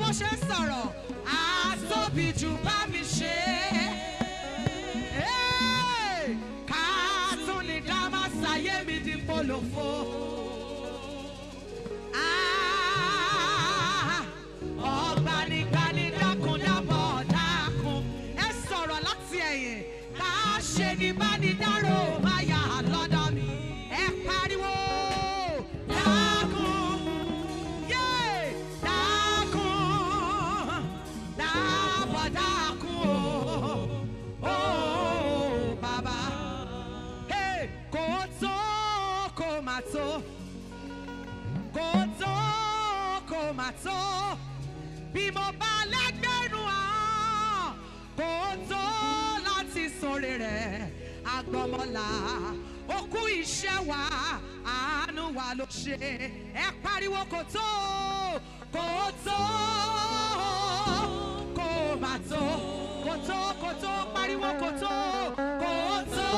mo ṣe sọ̀rọ̀ àtóbi jù bá mi ṣe. Hey! ká tún ní dá má ṣàyé mi di polówó. Ah, ọ̀gbanigbani dákun dábọ̀ dákun. Ẹ sọ̀rọ̀ láti ẹ̀yìn. Ká ṣe ni bá ní dárò máa yà lọ́dọ̀ mi. Ẹ pariwo. Dákun. Yé! Dákun. Dábọ̀ dákun o. Ó bàbá. Hey! Kò tó kò má tó kò tó kò má tó bí mo bá lẹ́gbẹ̀rún àwọn kò tó láti sọ̀rọ̀ rẹ̀ agbọ́mọlá okú iṣẹ́ wa àánú wa ló ṣe ẹ pariwo kò tó kò tó kò má tó kò tó kò tó pariwo kò tó kò tó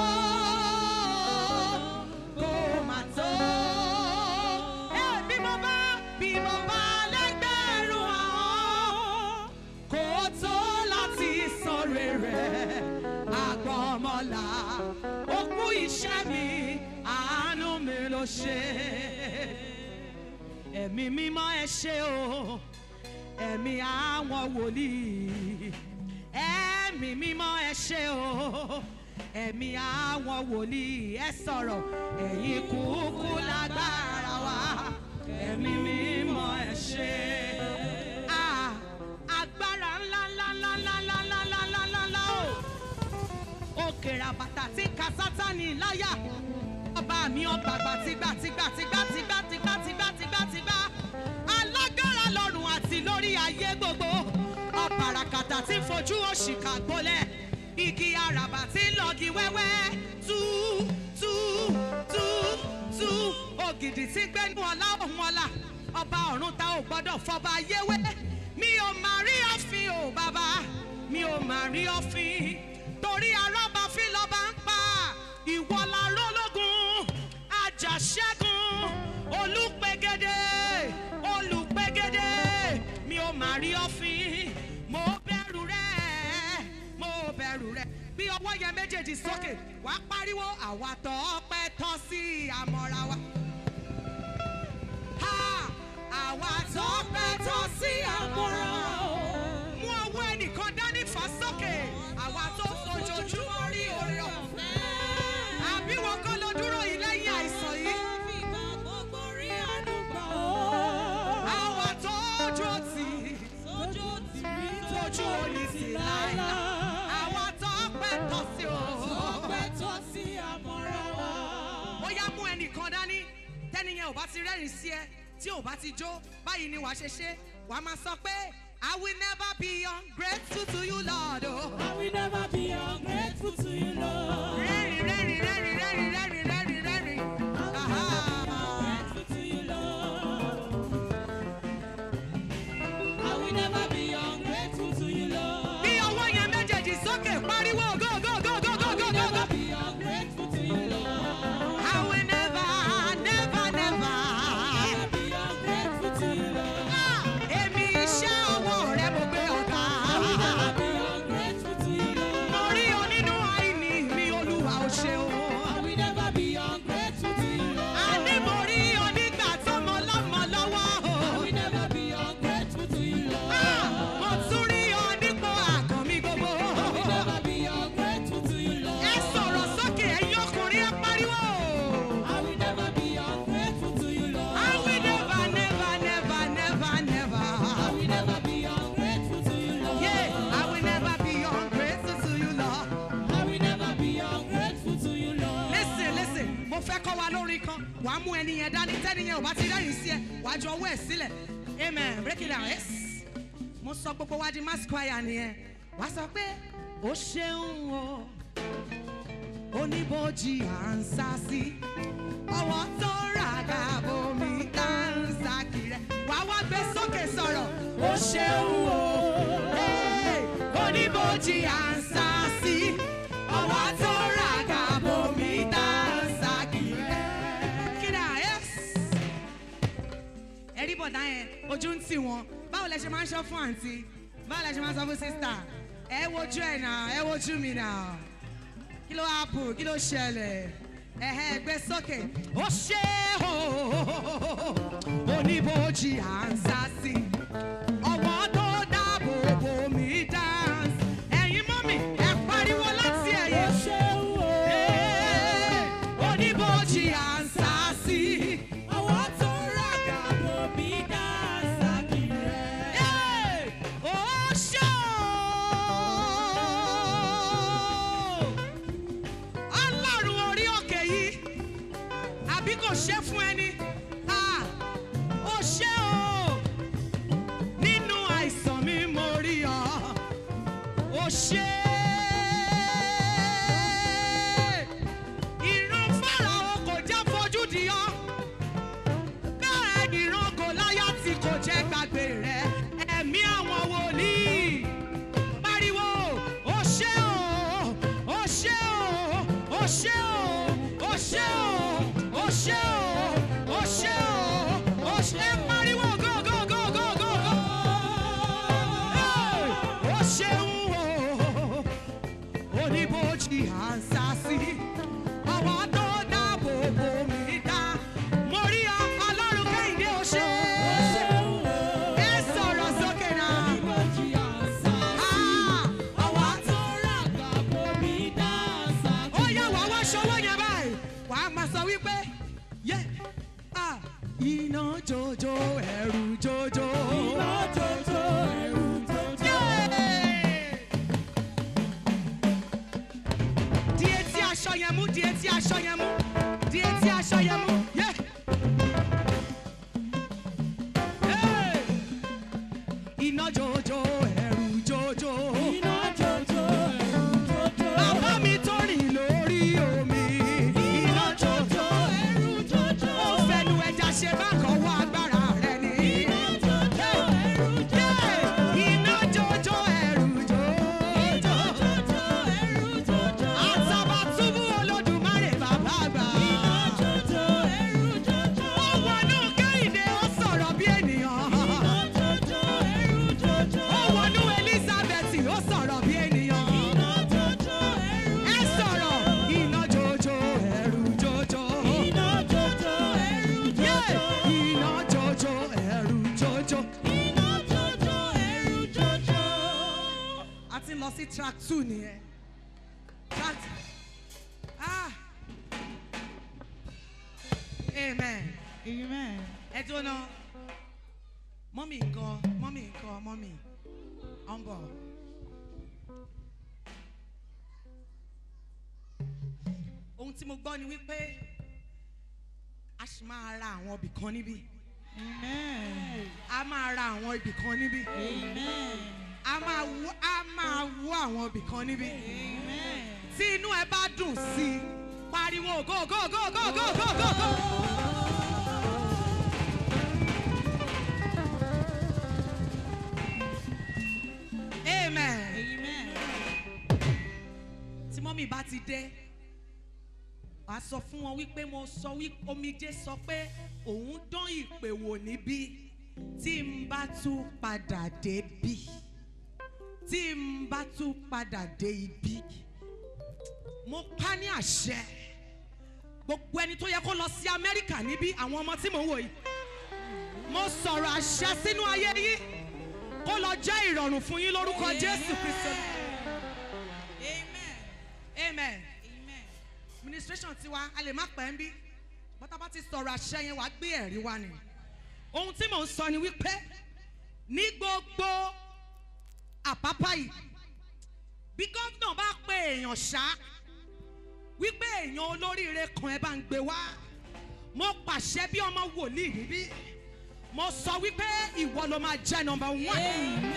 kò má tó. Ẹ, bí mo bá bí mo bá lẹ́gbẹ̀rún àwọn kò tó láti sọ̀rọ̀ rẹ̀ àgbọ̀mọ̀là òkú iṣẹ́ mi àánú mi ló ṣe. Ẹ̀mí mímọ́ ẹ ṣé o ẹ̀mí àwọn wòlíì ẹ̀mí mímọ́ ẹ ṣé o ẹ̀mí àwọn wòlíì ẹ sọ̀rọ̀ ẹ̀yin kúkú lágbára wa ẹ̀mí mímọ́ ẹ ṣé. Ah, agbára ńlá ńlá ńlá ńlá ńlá ńlá ńlá ńlá ńlá ńlá o òkèrè àbàtà tí ń ka sátani láyà ọba mi ọba àgbà tìgbà tìgbà tìgbà tìgbà tìgbà tìgbà tìgbà tìgbà alágbára lọ́run àti lórí ayé gbogbo ọba àràkàtà tí ń fojú òṣìkà gbolẹ̀ igi àràbà tí ń lọ́gi wẹ́wẹ́ tú tú tú tú ògìdì tí gbẹ́nu ọ̀la òun ọ̀la ọba ọ̀run ta ò gbọ́dọ̀ fọba yéwé mi ò má rí ọ̀fìn o bàbá mi ò má rí ọ̀fìn torí arábàfin lọ́ba ń pa ìwọ la rólógun àjàṣẹ́gun olùpẹ̀gẹ́dẹ́ olùpẹ̀gẹ́dẹ́ mi ò má rí ọ̀fìn mo bẹ̀rù rẹ̀ mo bẹ̀rù rẹ̀ bí ọwọ́ yẹn méjèèjì sókè wàá pariwo àwa tó ọpẹ́ tọ́ sí àmọ́ra wa. Ha! àwa tó ọpẹ́ tọ́ sí àmọ́ra wa mú ọwọ́ ẹnìkan dání fà sókè àwa tó fojoojúmọ́ rí oore ọ̀fẹ́. àbí wọn kọ́ ló dúró yìí lẹ́yìn àìsàn yìí. àwa tó ojú tì tójú òní sí láìláì. àwa tó pẹ́ tọ́ sí o. ó yá mú ẹnìkan dání tẹ́niyẹn ò bá ti rẹ́rìn sí ẹ tí ò bá ti jó báyìí ni wàá ṣe ṣe wàá máa sọ pé I will never be ungrateful to you Lord o. I will never be ungrateful to you, Lord. rẹ́rìn rẹ́rìn rẹ́rìn rẹ́rìn rẹ́rìn rẹ́rìn rẹ́rìn. Aha. Ungrateful to you, Lord. I will never be ungrateful to you, Lord. bí ọwọ́ yẹn méjèèjì sókè pariwo go go go go go I go will go go. never be ungrateful to you, Lord. I will never never never. Never be ungrateful to you, Lord. Ah, Èmi iṣẹ́ ọwọ́ rẹ mo gbé ọ̀gá. I will never be ungrateful to you, Lord. Mo rí ọ nínú àìní mi olúwa ò ṣeun. I will never be ungrateful to you, Lord. Àní mo rí ọ nígbà tọmọ lọ́mọ lọ́wọ́ o. I will never be ungrateful to you, Lord. Ah, Mo tún rí ọ nípò àgàn mi gbogbo. I will never be ungrateful to you, Lord. Ẹ sọ̀rọ̀ sókè ẹ̀yin ọkùnrin ẹ pariwo. I will never be ungrateful to you, Lord. I will never never never never never. I will never be ungrateful to you, Lord. Yeah, I will never be ungrateful to you, Lord. I will never be ungrateful to you, Lord. Listen, listen, mo fẹ́ kọ́ wa lórin kan. Wàá mú ẹni yẹn dání, tẹ́ni yẹn ò bá ti rẹ́rìn sí ẹ, wàá jọ ọwọ́ ẹ̀ sílẹ̀. Amen, break it down, yes. Mo sọ gbogbo wa di mass choir nìyẹn. Wàá sọ pé, ó ṣeun o, oníbojì à ń sá sí. Ọwọ́ tó ràgà bomi tá ń sá kiri. Wàá wá gbé sókè sọ̀rọ̀, ó ṣeun o, hey, oníbojì à ń sá sí. Ọwọ́ tó ràgà bomi tá ń sá kiri. Kíra, yes ẹ̀rí bọ̀dá yẹn ojú ń tì wọ́n bá báwo lẹ ṣe máa ń sọ fún àǹtí báwo lẹ ṣe máa ń sọ fún sísítà ẹ wojú ẹ náà ẹ wojú mi náà kí ló happen kí ló ṣẹlẹ̀ ẹ̀hẹ́ gbé sókè ó ṣe o oníbojì à ń sá sí ọwọ́ tó dáàbò bò mí dance ẹ̀yin mọ́mì ẹ pariwo láti ẹ̀yìn Ee, oníbojì à ń sá sí Àwọn tó ràgà bò mí dáńsà kiri. Ee, ó ṣe o ọlọ́run orí òkè yìí àbí kò ṣe fún ẹni Ah, ó ṣe o nínú àìsàn mi mo rí ọ ó ṣe ìran fáráò kò jẹ́ fojú di ọ bẹ́ẹ̀ ìran kò láyà tí kò jẹ́ gbàgbé rẹ ẹ̀mí àwọn wòlíì pariwo ó ṣe o ó ṣe o ó ṣe o ó ṣe o ó ṣe o ó ṣe o ó ṣe pariwo go go go go go go Hey! ó ṣeun o oníbojì à ń sá sí ọwọ́ tó dáàbò bò mí dá mo rí ọ ọlọ́run kẹ́hìndé ó ṣe ẹ sọ̀rọ̀ sókè náà. Ah! Àwọn tó ràgà bò mí dáńsà ó yá wàá wá ṣọwọ́ yẹn báyìí wàá máa sọ wípé yẹ ah, iná jojo ẹ̀rù jojo. Iná jòjò ẹ̀rù jòjò. Yeah! di etí aṣọ yẹn mú di etí aṣọ yẹn mú di etí aṣọ yẹn mú. Yeah! Hey! iná jojo ẹ̀rù jojo. Iná jòjò ẹ̀rù jòjò. Bàbá mi tó rìn lórí omi. Iná jojo. ẹ̀rù jòjò. Ó fẹnu ẹja ṣe bákan wá agbára rẹ̀ ni. Iná jòjò ẹ̀rù jòjò. Yeah! Iná jojo ẹ̀rù Iná jojo. jòjò ẹ̀rù jòjò. Àtàbàtúbú Olódùmarè bàbá àgbà. Iná jòjò ẹ̀rù jòjò. Ó wọnú Kẹ́hìndé ó sọ̀rọ̀ bí ènìyàn. Iná jòjò ẹ̀rù jòjò. Ó wọnú Elizabeth ó sọ̀rọ̀ bí ènìyàn. Iná jòjò ẹ̀rù Ẹ sọ̀rọ̀ iná jojo ẹ̀rù jojo. Iná jòjò ẹ̀rù Yeah! jòjò. Iná jojo ẹ̀rù jojo. Iná jòjò ẹ̀rù jòjò. a ti lọ sí track two nìyẹn track ah amen Amen. ẹ tó ná mọ́mì nǹkan mọ́mì nǹkan mọ́mì ọ̀nbọ̀. ohun tí mo gbọ́ ni wípé a sì máa ra àwọn ibì kan níbí Amen. a máa ra àwọn ibì kan níbí Amen. a máa wú a máa wú àwọn ibì kan níbí. Amen. tí inú ẹ bá dùn sí i pariwo go go go go go go go go. amen. Amen. tí mọ́mí bá ti dé wàá sọ fún wọn wípé mo sọ wípé omijé sọ pé òun dán ìpè wò níbí tí n bá tún padà dé bí tí n bá tún padà dé ibi mo pa ní àṣẹ gbogbo ẹni tó yẹ kó lọ sí amẹ́ríkà níbí àwọn ọmọ tí mò ń wò yìí mo sọ̀rọ̀ àṣẹ sínú ayé yín kó lọ jẹ́ ìrọ̀rùn fún yín lórúkọ jésù kristu Amen. amen Amen. administration tiwa a lè má pẹ́ ń bí bọ́tà bá ti sọ̀rọ̀ àṣẹ yẹn wàá gbé ẹ̀rí wa ni ohun tí mò ń sọ ni wípé ní gbogbo àpápá yìí bí gómìnà bá pe èèyàn ṣá wípé èèyàn olóríire kan ẹ bá ń gbé wá mo pàṣẹ bí ọmọ wòlíì níbí mo sọ wípé ìwọ ló máa jẹ́ nọmba one Amen.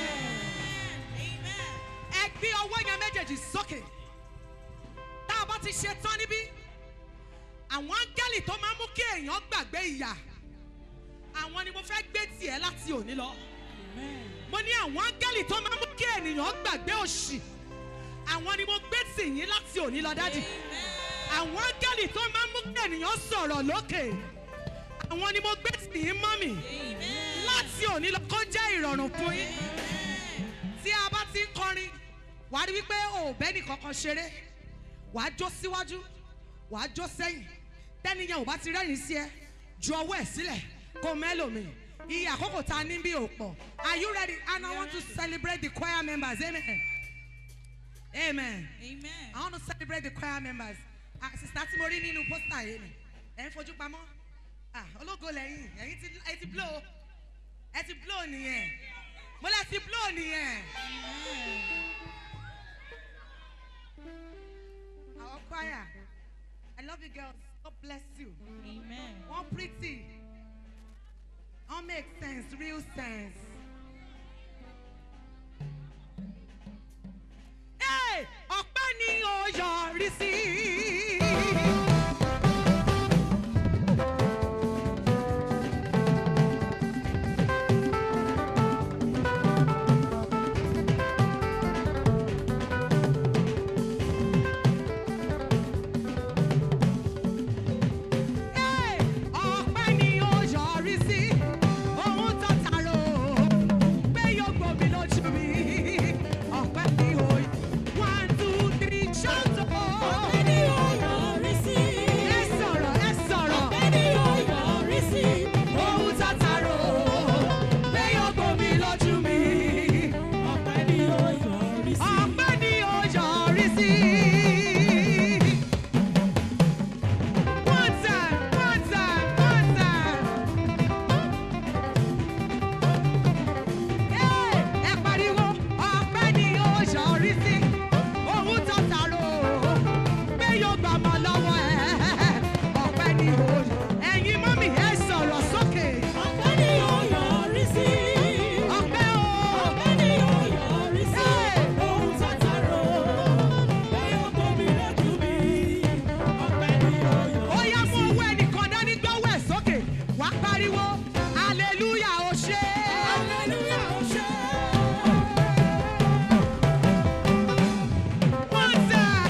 Amen. ẹ gbé ọwọ́ yẹn méjèèjì sókè tá a bá ti ṣe tán níbí àwọn áńgẹ́lì tó máa ń mú kí èèyàn gbàgbé ìyà àwọn ni mo fẹ́ gbé tiẹ̀ láti òní lọ Amen. mo ní àwọn áńgẹ́lì tó máa ń mú kí ènìyàn gbàgbé òṣì àwọn ni mo gbé tì yín láti òní lọ dádì àwọn áńgẹ́lì tó máa ń mú kí ènìyàn sọ̀rọ̀ lókè àwọn ni mo gbé tì yín mọ́mì Amen. láti láti òní lọ kó jẹ́ ìrọ̀rùn fún yín tí a bá ti ń kọrin wà á rí wípé òbẹ́ nìkankan ṣeré wà á jó síwájú wà á jó sẹ́yìn tẹ́niyàn ò bá ti rẹ́rìn sí ẹ ju ọwọ́ ẹ̀ sílẹ̀ kó mẹ́lòmíì iye àkókò tá a ní bí ò pọ̀ are you ready and I want to celebrate the choir members amen amen. Amen. I want to celebrate the choir members. Ah, sista tí mo rí nínú pósítà yìí ni. Ẹ ń fojú pamọ́. Ah, ológo lẹ́yìn. Ẹ̀yin ti ẹ ti blow. Ẹ ti blow nìyẹn. Mo lẹ ti blow nìyẹn. Our choir. I love you girls. God bless you. Amen. One pretty. All make sense, real sense. Hey, ọpẹ́ ni ó yọrí sí. Hey, ọpẹ́ ni ó yọrí sí. Ohun tó tààrọ̀ pé yóò gbòmí lójú mi. Ọpẹ́ ni ó one two three shout oh. Ọpẹ́ ni ó yọrí sí. Ẹ sọ̀rọ̀ ẹ sọ̀rọ̀. Ọpẹ́ ni ó yọrí sí. Ohun tó tààrọ̀ pé yóò gbòmí lójú mi. Ọpẹ́ ni ó yọrí sí. Ọpẹ́ ni ó yọrí sí. One time, one time, one time. Hey, ẹ pariwo, ọpẹ́ ni ó yọrí sí. Ohun tó tààrọ̀ pé yóò gbà mọ́ lọ́wọ́ ẹ̀. Ọpẹ́ ni ó ẹ̀yin mọ́mì ẹ sọ̀rọ̀ sókè. Ọpẹ́ ni ó yọrí sí. Ọpẹ́ o. Ọpẹ́ ni ó yọrí sí. Ohun tó tààrọ̀ pé yóò gbòmí lójú mi. Ọpẹ́ ni ó ó yọrí yá mú sí. owó ẹnìkan dání gbọ́wọ́ ẹ̀ sókè wá pariwo hallelujah ó ṣe Hallelujah, ó ṣé. one time.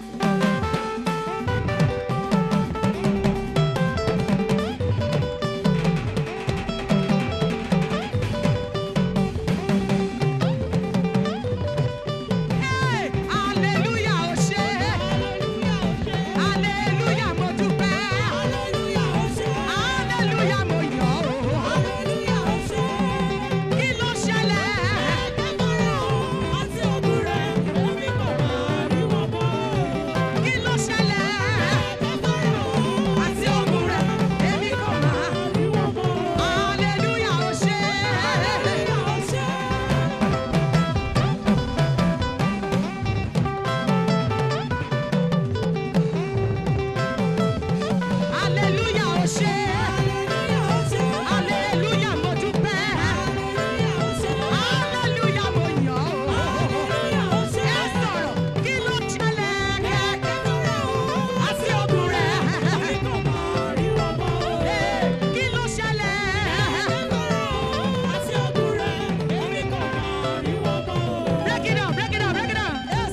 Hey, hallelujah ó ṣe Hallelujah, ó ṣé. hallelujah mo dúpẹ́ Hallelujah, ó ṣé. hallelujah mo yọ̀ ọ́ Hallelujah, ó ṣé. kí ló ṣẹlẹ̀ Àti ògùn rẹ̀, èmi kò máa rí wọn mọ́. kí ló ṣẹlẹ̀ àti ogun rẹ̀ èmi kò máa. Rí wọn mọ́. Hallelujah, ó ṣe. Hallelujah, ó ṣé. Hallelujah, ó ṣe. Hallelujah, ó ṣé. Hallelujah, mo dúpẹ́. Hallelujah, ó ṣé. Hallelujah, mo yọ̀ ọ́. Hallelujah, ó ṣé. Ẹ sọ̀rọ̀, kí ló ṣẹlẹ̀? Àti ogun rẹ̀. Èmi kò máa rí wọn mọ́. Kí ló ṣẹlẹ̀? Àti ògùn rẹ̀, èmi kò máa rí wọn mọ́. Break it down, break it down, break it down. Yes.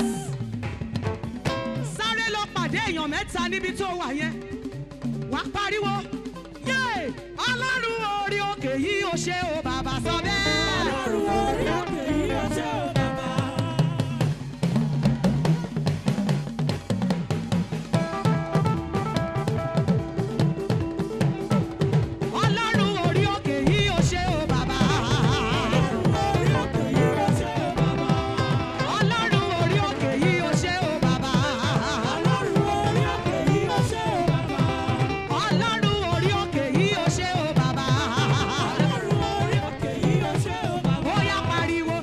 Sáré lọ pàdé èèyàn mẹ́ta níbi tó wà yẹn. Wà á pariwo. Yé! Ọlọ́run orí òkè yìí ó ṣe o bàbá sọ bẹ́ẹ̀. Ọlọ́run orí òkè yìí ó ṣé o bàbá. Ọlọ́run orí òkè yìí ó ṣe o bàbá. Orí òkè yìí ó ṣé o bàbá. Ọlọ́run orí òkè yìí ó ṣe o bàbá. Ọlọ́run orí òkè yìí ó ṣé o bàbá. Ọlọ́run orí òkè yìí ó ṣe o bàbá. Ọlọ́run orí òkè yìí ó ṣé o bàbá. Ó yá pariwo.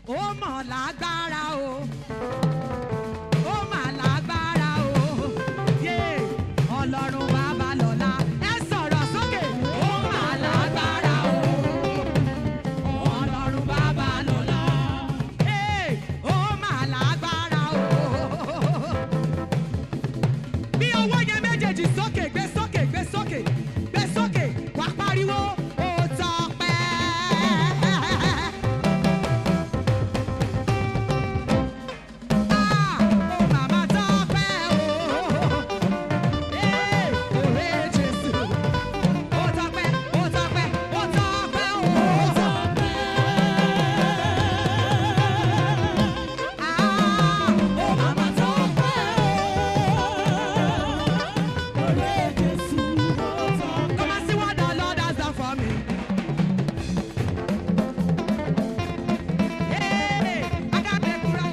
ó mọ̀ lágbára o ó mà lágbára o yé ọlọ́run bàbá lọ́la ẹ sọ̀rọ̀ sókè ó mà lágbára o ọlọ́run bàbá lọ́la Hey, ó mà lágbára o bí ọwọ́ yẹn méjèèjì sókè gbé sókè gbé sókè gbé sókè wá pariwo ó tọpẹ́. Ah, ó màmá tọpẹ́ o. Ee, òwe Jésù. Ó tọpẹ́, ó tọpẹ́, ó tọpẹ́ o. Ah, ó màmá tọpẹ́ o. Come and see what the Lord has done for me. Hey, I got the Quran.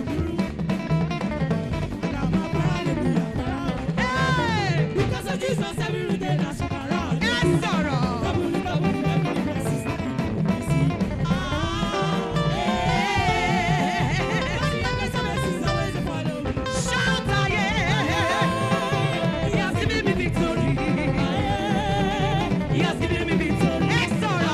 Hey, ẹ sọ̀rọ̀. Shout yeah. He has given me victory. He has given me victory. Ẹ sọ̀rọ̀.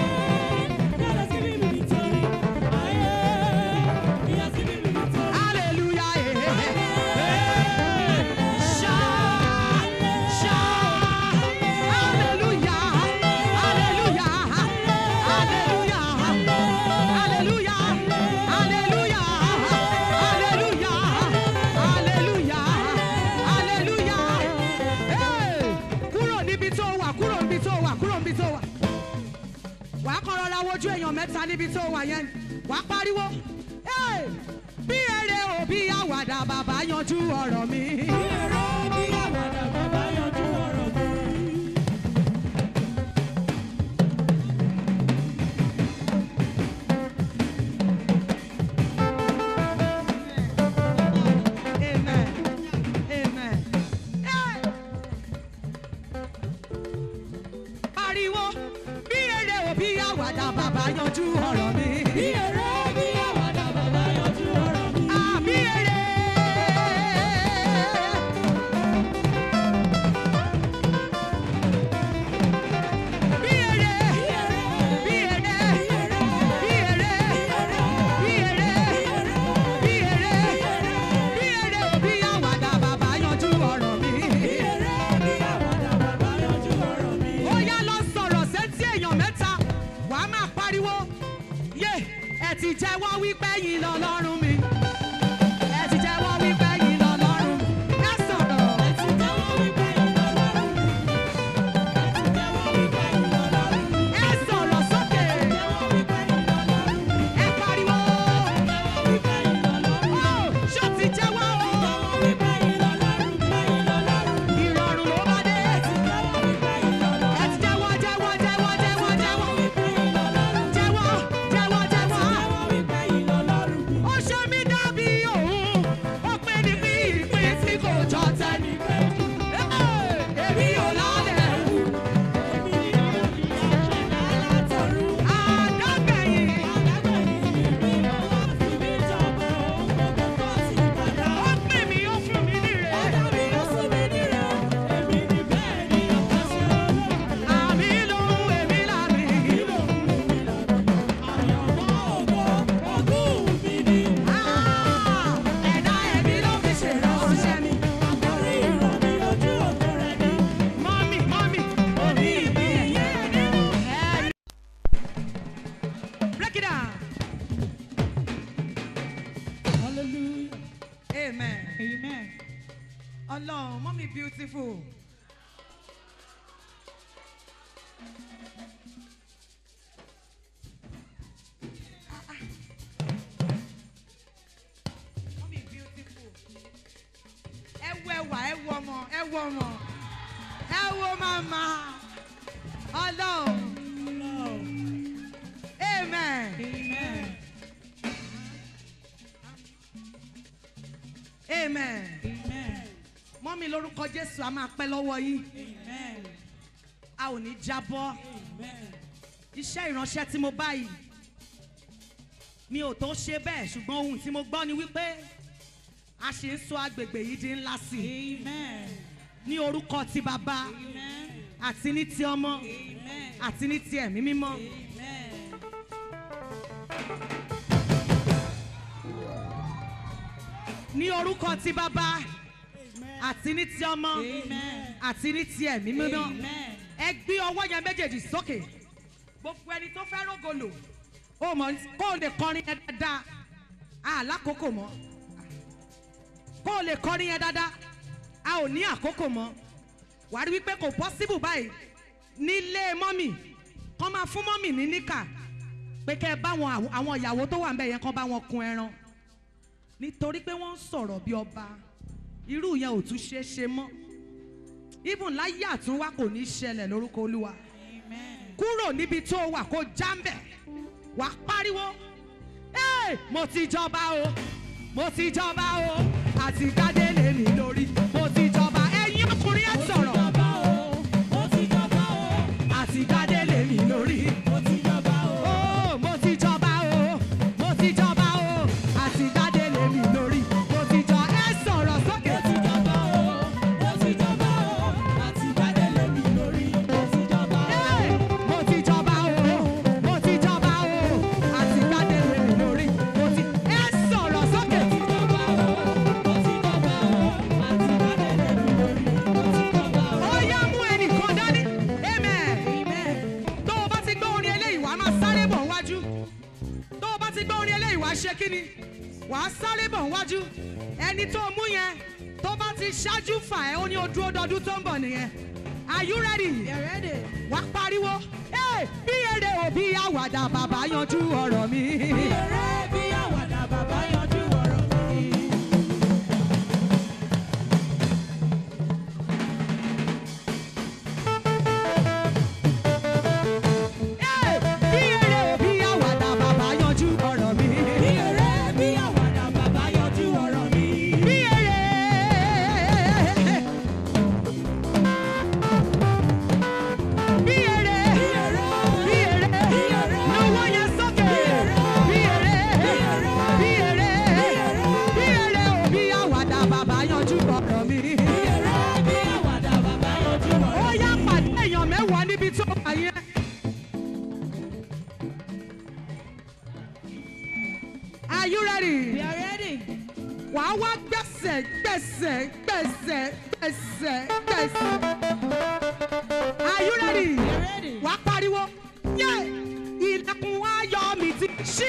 Hallelujah. Shout, shout. Hallelujah. Hallelujah. Hallelujah. Hallelujah. Hallelujah. Hallelujah. Hallelujah. Hallelujah. Hey, Kúrò níbi tó wà, kúrò níbi tó wà, kúrò níbi tó wà. Wàá kọ́ rọra wojú èèyàn mẹ́ta níbi tó wà yẹn. Wàá pariwo. Hey, Bí eré o bí àwàdà bàbá yanjú ọ̀rọ̀ mi. Amen. Amen. Hey. Pariwo bí eré o bí àwàdà bàbá yanjú ọ̀rọ̀ mi. Àbí eré. Bí eré. Bí eré. Bí eré. Bí eré. Bí eré. Bí eré o bí àwàdà bàbá yanjú ọ̀rọ̀ mi. ó yá lọ sọ̀rọ̀ sétí èèyàn mẹ́ta wà á máa pariwo yé ẹ ti jẹ́wọ́ wípé yín lọ lọ́rùn mi ẹ ti jẹ́wọ́ wípé yín lọ lọ́rùn mi ẹ sọ̀rọ̀ ẹ sọ̀rọ̀ sókè ẹ pariwo ó ṣó ti jẹ́wọ́ o ìrọ̀rùn ló bá dé ẹ ti jẹ́wọ́ jẹ́wọ́ jẹ́wọ́ jẹ́wọ́ jẹ́wọ́ jẹ́wọ́ jẹ́wọ́ jẹ́wọ́. ó ṣe mí dàbí òun ó pè ní bí ìpín tí kò jọ tẹ́ni. èmi ò lálẹ́ wù àdágbẹ̀yìn ó pè mí ó fún mi níre. àmì lòun èmi làmì. Ah, ẹ̀dá ẹ̀mí ló fi ṣèrànṣẹ́ mi. mọ́mì mọ́mì òní ìbí ẹ̀rí. break it down. amen. ọlọ́run mọ́mì beautiful. Mọ́mì beautiful. ẹ wo ẹwà ẹ wo ọmọ ẹ wo ọmọ ẹ wo màmá ọlọ́run amen. amen. mọ́mí lórúkọ jésù a máa pẹ́ lọ́wọ́ yín a ò ní jábọ́ iṣẹ́ ìránṣẹ́ tí mo bá yìí mi ò tó ṣe bẹ́ẹ̀ ṣùgbọ́n ohun tí mo gbọ́ ni wípé a ṣe ń sọ agbègbè yìí di ńlá sí i Amen. ní orúkọ ti bàbá Amen. àti ní ti ọmọ Amen. àti ní ti ẹ̀mí mímọ́. Amen. ní orúkọ ti bàbá àti ní ti ọmọ Amen. àti ní ti ẹ̀mí mímọ́. Amen. ẹ gbé ọwọ́ yẹn méjèèjì sókè gbogbo ẹni tó fẹ́ rògolo ó mọ̀ kó o lè kọrin yẹn dáadáa àlákòókò mọ́ kó o lè kọrin yẹn dáadáa a ò ní àkókò mọ́ wà á rí wípé kò pọ́síbù báyìí nílé mọ́mì kọ́ máa fún mọ́mì ní níkà pé kẹ́ ẹ bá wọn àwọn- àwọn ìyàwó tó wà ń bẹ̀ yẹn kọ́ bá wọn kun ẹran nítorí pé wọ́n ń sọ̀rọ̀ bí ọba irú yẹn ò tún ṣeé ṣe mọ́ even láyé àtúnwá kò ní í ṣẹlẹ̀ lórúkọ olúwa Amen. kúrò níbi tó wà kó jáǹbẹ̀ wà á pariwo "Hey, mo ti jọba o mo ti jọba o àti gbadé lè mi lórí mo ti jọba ẹ̀yin ọkùnrin ẹ̀ sọ̀rọ̀ Jọba o, mo ti jọba o, àti gbadé lè mi lórí mo ti jọba o. oh mo ti jọba o mo ti jọba o àti gbadé lè mi lórí mo ti jọ ẹ sọ̀rọ̀ sókè. Mo ti jọba o, mo ti jọba o, àti gbadé lé mi lórí. Mo ti jọba o. Hey! mo ti jọba o mo ti jọba o àti gbadé lè mi lórí mo ti ẹ sọ̀rọ̀ sókè. Mo ti jọba o, mo ti jọba o, àti gbadé lé mi lórí. Mo ti jọba o. ó yá mú ẹnìkan dání amen. Amen. tó o bá ti gbọ́ orin eléyìí wàá máa sáré bọ̀ wájú tó o bá ti gbọ́ orin eléyìí wàá ṣe kí ni wàá sáré bọ̀ wájú ẹni tó mú yẹn tó bá ti ṣáájú fà ẹ́ ó ní o dúró dọdún tó ń bọ̀ nìyẹn are you ready Get ready. wàá pariwo "Hey, bí eré òbí àwàdà bàbá yanjú ọ̀rọ̀ mi. Bí eré bí àwàdà bàbá yanjú ọ̀rọ̀ mi. Hey, bí eré òbí àwàdà bàbá yanjú ọ̀rọ̀ mi. Bí eré bí àwàdà bàbá yanjú ọ̀rọ̀ mi. bí eré. bí eré. Bí eré. bí eré. Bí eré. lọ́wọ́ yẹn sókè. bí eré. bí eré. bí eré òbí àwàdà bàbá yanjú ọ̀rọ̀ mi. Bí eré bí àwàdà bàbá yanjú ọ̀rọ̀ ó mi. yá pàdé èèyàn mẹ́wàá níbi tó wà yẹn. Are you ready? We are ready. wàá wá gbẹ̀sẹ̀ gbẹ̀sẹ̀ gbẹ̀sẹ̀ gbẹ̀sẹ̀ gbẹ̀sẹ̀. Are you ready? We are ready. wàá pariwo yé ilẹ̀kùn ayọ̀ mi ti ṣí.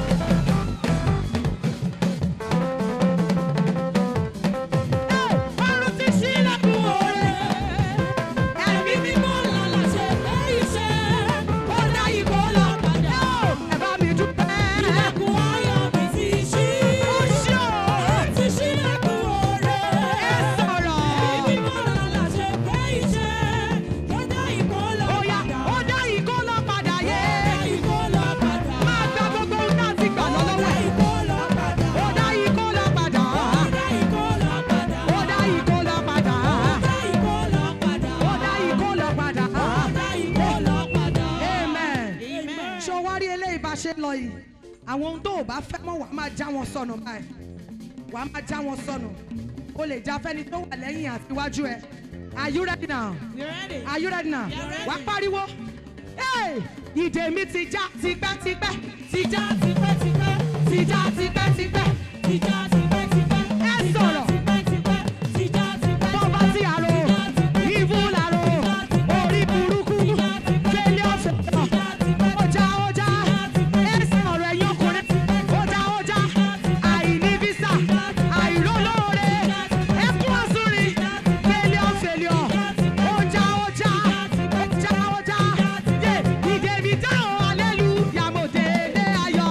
Ẹ, ọ̀run ti ṣí ilẹ̀kùn oore. Ẹ̀mí mímọ́ lọ́la ṣe fẹ́ iṣẹ́. Ó dá ìkó lọ padà. Ẹ bá mi dúpẹ́. Ilẹ̀kùn ayọ̀ mi ti ṣí. Ó ṣí o. Ó ti ṣí ilẹ̀kùn oore. Ẹ sọ̀rọ̀. Ẹ̀mí mímọ́ lọ́la ṣe fẹ́ iṣẹ́. Ó dá ìkó lọ Ó yá, padà. ó dá ìkó lọ padà yé. Ó dá ìkó lọ padà. Máa gba gbogbo ohun náà ti gbà Ó lọ́wọ́ dá ẹ̀. ìkó lọ padà. Ó dá ìkó lọ padà. Ó dá ìkó lọ padà. Ó dá ìkó lọ padà. Ó dá ìkó lọ padà. Ó dá ìkó lọ padà. Ó dá ìkó lọ padà. Amen. Amen. Ṣé o wá rí eléyìí bá ṣe ń lọ yìí? Àwọn ohun tó o bá fẹ́ mọ̀ wàá máa já wọn sọnù báyìí. Wàá máa já wọn sọnù. O lè já fẹ́ni tó wà lẹ́yìn àti iwájú ẹ. Are you ready now? We are ready. Are you ready now? Yeah, ready. Wàá pariwo. Hey! Ìdè mi ti já tipẹ́tipẹ́. Ti já tipẹ́tipẹ́. ti já tipẹ́tipẹ́. Tìjà tipẹ́tipẹ́. Ẹ sọ̀rọ̀. Tipẹ́tipẹ́. Tìjà tipẹ́tipẹ́. Bọ́ba ti àrò. Ìbú làrò. Orí burúkú. Fẹ́lẹ́ ọ̀fẹ́. Ọjà ọjà. Ẹ sọ̀rọ̀ ẹ̀yin ọkùnrin. Ọjà ọjà. Àìní físà. Àìrólóore. Ẹkún ọ̀sùnrin. Fẹ́lẹ́ ọ̀fẹ́lẹ́ ọ̀. Ọjà ọjà. Ọjà ọjà. Yé ìdè mi dáhùn alẹ́lu. Yàmòdè ilé ayọ̀.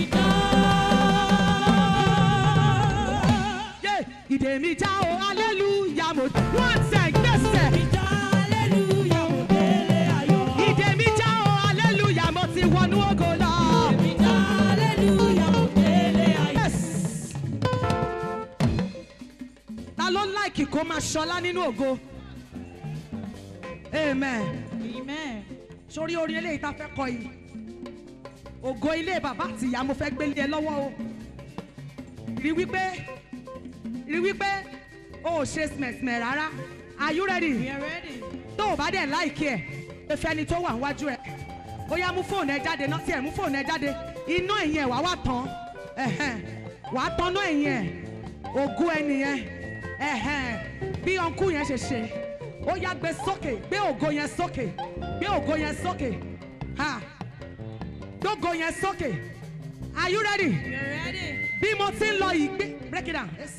Yé ìdè mi já o hallelujah mo wọ́n tẹ̀ gbèsè. Ìdè mi já o hallelujah mo ti wọnú ògo lọ. Yes. Ta ló láìkì kó máa ṣọlá nínú ògo? Amen. Amen. Sórí orin eléyìí tá a fẹ́ kọ yìí. ògo ilé bàbá àti ìyá mo fẹ́ gbélé ẹ lọ́wọ́ o rí wípé rí wípé o ò ṣe smẹ̀smẹ̀ rárá are you ready? We are ready. tó o bá dẹ̀ láìkí ẹ̀ efe ẹni tó wà níwájú ẹ̀ ó yá mú fóònù ẹ jáde náà tí ẹ̀ mú fóònù ẹ jáde iná ẹ̀yìn ẹ̀ wá wá tán ẹ̀hẹ́n, wà á tán náà ẹ̀yìn ẹ̀ ògùn ẹ̀ nìyẹn ẹ̀hẹ́n, bí ọ̀nkú yẹn ṣe ṣe ó yá gbé sókè gbé ògo yẹn sókè gbé ògo yẹn sókè ha gbé ògo yẹn sókè are you ready? We are ready. bí mo ti ń lọ yìí gbé break it down yes.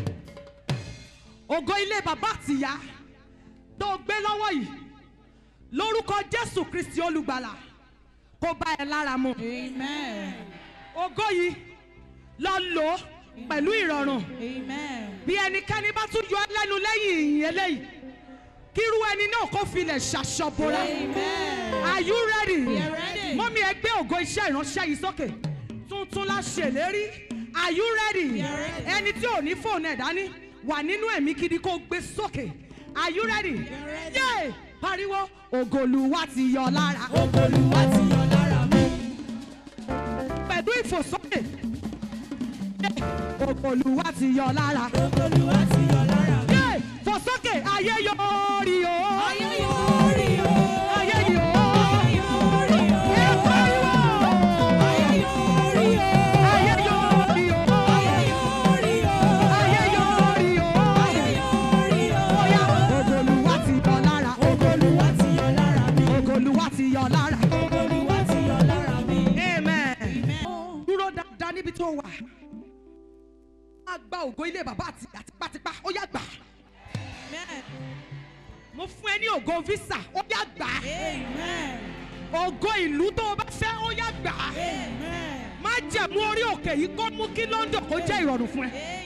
ògo ilé bàbá àtìyá tó gbé lọ́wọ́ yìí lórúkọ jésù kristi olùgbàlà kó bá ẹ lára mu Amen. ògo yìí lọ lò ó pẹ̀lú ìrọ̀rùn Amen. bí ẹnikẹ́ni bá tún yọ ẹ́ lẹ́nu lẹ́yìn ìyìn eléyìí kírú ẹni náà kó filẹ̀ ṣàṣọbora Amen. are you ready? We are ready. mọ́mí ẹ gbé ògo iṣẹ́ ìránṣẹ́ yìí sókè tuntun la ṣèlérí are you ready? We are ready. ẹni tí ò ní fóònù ẹ̀ dání wà nínú ẹ̀mí gidi kó gbé sókè are you ready? are ready. yé pariwo ògòlùwà ti yọ lára Olúwa ti yọ lára mi. pẹ̀lú ìfòsókè Yé, ògòlùwà ti yọ lára Olúwa ti yọ lára mi. yé fòsókè ayé yóò rí o Ayé yóò rí o. ayé yóò Ayé yóò rí o. ẹ pariwo Ayé yóò rí o. ayé yóò rí o Ayé yóò rí o. ayé yóò rí o. Ayé yóò rí o. Bóyá ògòlùwà ti yọ lára Olúwa ti yọ lára mi. ògòlùwà ti yọ lára. Olúwa ti yọ lára mi. amen. Amen. dúró dáadáa níbi tó wà. a gba ògo ilé bàbá àti ìyá tipátipá ó yá gbà. Amen. mo fún ẹ ní ògo visa ó yá gbà. Amen. ògo ìlú tó o bá fẹ́ ó yá gbà. Amen. má jẹ̀mú orí òkè yìí kó mú kí London kó jẹ́ ìrọ̀rùn fún ẹ.